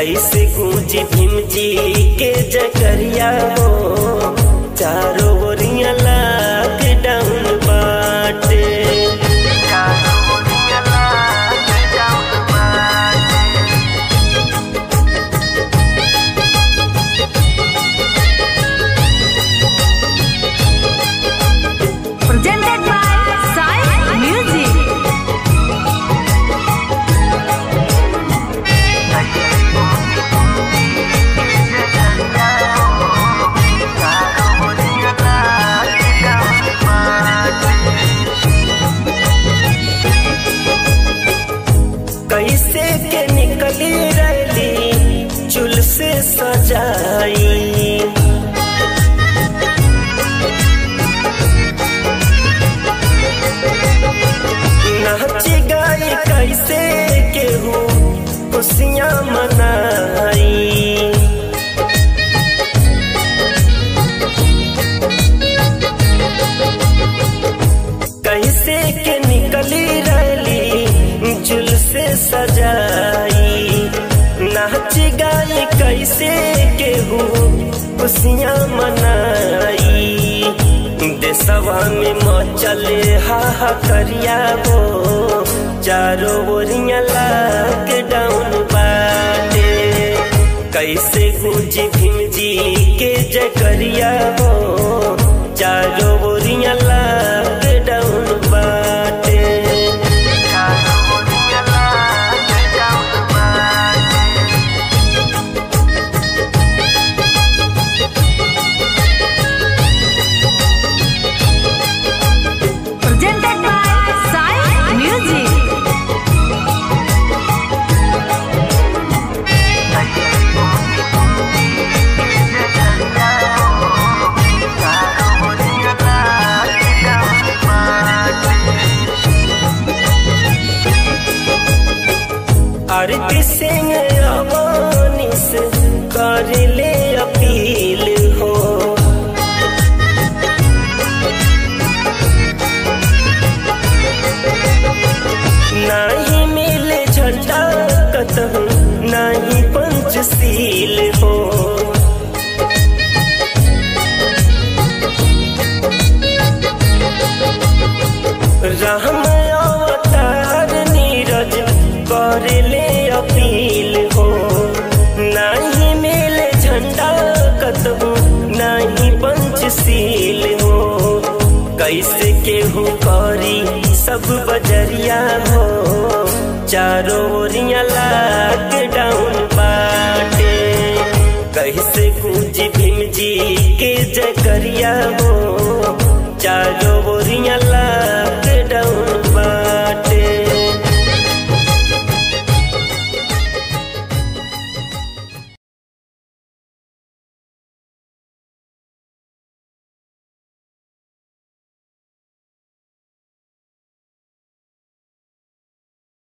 कैसे गूंज भीम जी के जकरिया हो चारों ओरिया लॉकडाउन बाटे Presented by Sai Music. कैसे के निकली रैली चुल से सजाई नाच गाई कैसे केहू खुशियाँ मनाई कैसे के निकली रैली जुल से सजाई नाच गाई कैसे केहू खुशियाँ मनाई देशवा में मचले हा करिया हो चारों ओरिया लॉकडाउन बाटे कैसे गूंज भीम जी के जकरिया हो चारों ओरिया लॉकडाउन बाटे Presented by Sai Music. आरती सिंह अवानी से कर ले अपील हो नाही मिले झंडा कतहु नाही पंचशील हो राम अवतार नीरज कर ले अपील हो नाही मिले झंडा कतहु नाही पंचशील हो कैसे केहू करी सब बजरिया हो चारों ओरिया लाग